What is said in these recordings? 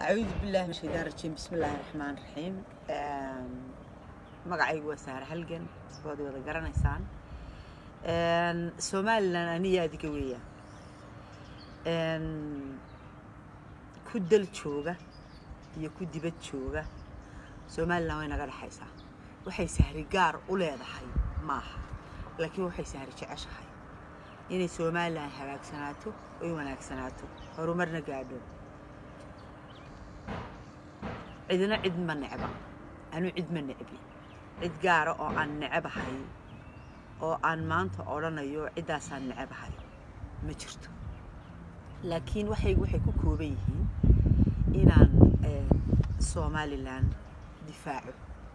acuudu billahi min shaydaan rajiim bismi illaahi raxmaan raxiim magacaygu waa saare halgan waad wada garanaysaan somalilan aniyaa adiga weeyaan ku dal jooga iyo ku dibad jooga somalilan way naga dhexaysaa waxay sahri gaar u leedahay maaha laakiin waxay sahri jeceshahay inay somalilan hagaagsanaato oy wanaagsanaato horumarna gaadho cidina cid ma necba anuu cid ma necbi cid gaara oo aan necebahay oo aan maanta odhanayo ciddaasaan necebahay ma jirto laakiin waxaygu waxay ku kooban yihiin inaan somalilan difaaco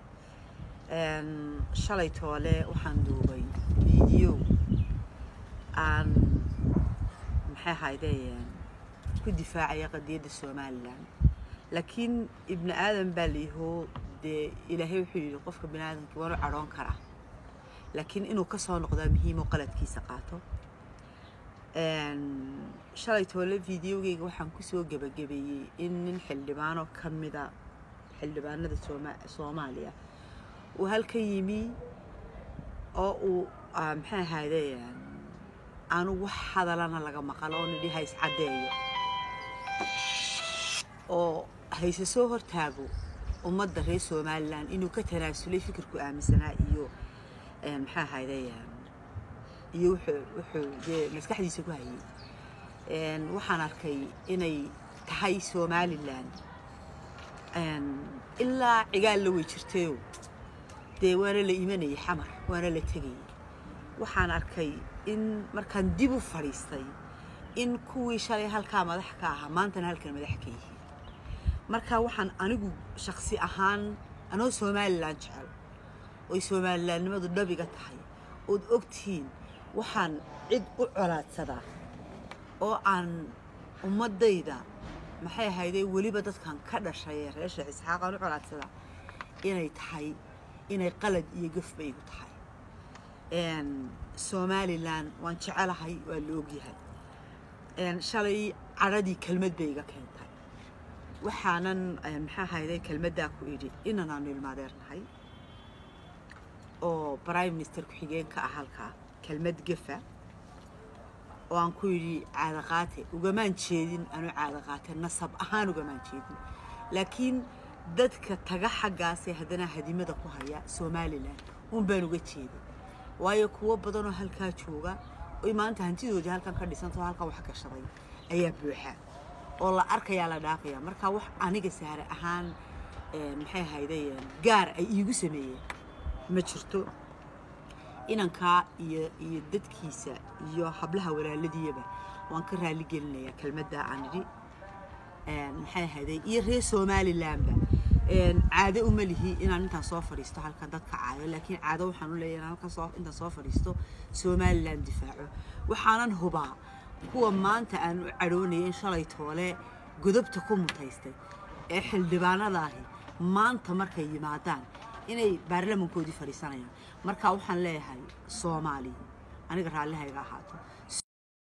shalay toole waxaan duubay video aan maxay ahaydee ku difaacaya qadiyadda somalilan laakiin ibni aadan baa layihoo dee ilaahay wuxuu yidhi qofka bini aadamkii waanu cadhoon karaa laakiin inuu ka soo noqdaa muhiim oo qaladkiisa qaato shalay toole videogeyga waxaan kusoo gebagabeeyey in nin xildhibaanoo ka mida xildhibaanada soomaaliya uu halkan yimi oo uu maxay ahayde aanu wax hadalana laga maqalo oo nidhi hays caddeeyo oo hayse soo hortaago ummadda reer somalilan inuu ka tanaasulay fikirku aaminsanaa iyo maxaa ahayde iyo wuxuu dee maskaxdiisa ku hayay waxaan arkay inay tahay somalilan ilaa cigaal la wey jirtayo dee waana la imanayay xamar waana la tegayay waxaan arkay in markaan dib u fadhiistay in kuwii shalay halkaa madax ka ahaa maantana halkan madax ka yihiin marka waxaan anigu shaksi ahaan anoo somalilan jecel oy somalilaannimadu dhabiga tahay ood ogtihiin waxaan cid u colaadsadaa oo aan ummaddayda maxay ahaydee weliba dadkan ka dhashay ee reer sheekh isxaaq aan u colaadsadaa inay tahay inay qalad iyo gafba igu tahay somalilan waan jecelahay waa la ogyahay shalay cadhadii kelmad bay iga keentay waxaanan maxaa ahayde kelmaddaa ku idhi inanaanu ilmaadeernahay oo prime minister ku-xigeenka ah halkaa kelmad gefa oo aan ku yidhi caadaqaate ugamaan jeedin anuu caadaqaate nasab ahaan ugamaan jeedin laakiin dadka taga xaggaasee haddana hadimada ku haya somalilan un baan uga jeeday waayo kuwo badanoo halkaa jooga oy maanta hantidoodii halkan ka dhisantao halkan wax gashaday ayaa buuxa oo la arkayaa la dhaafaya marka wax aniga saare ahaan maxay ahayde gaar ay iigu sameeyeen ma jirto inankaa iyo iyo dadkiisa iyo hablaha walaaladiyaba waan ka raali gelinayaa kelmaddaa aan idhi maxay ahayde iyo reer somalilanba caado uma lihi inaan intaan soo fadhiisto halkan dadka caayo laakiin caado waxaan u leeyahay halkan soo intaan soo fadhiisto somalilan difaaco waxaanan hubaa kuwa maanta aan u cadhoonaya in shalay toole godobta ku mutaystay ee xildhibaanadaahi maanta markay yimaadaan inay baarlamankoodii fadhiisanayaan marka waxaan leeyahay soomaaliya aniga raallihayga ahaato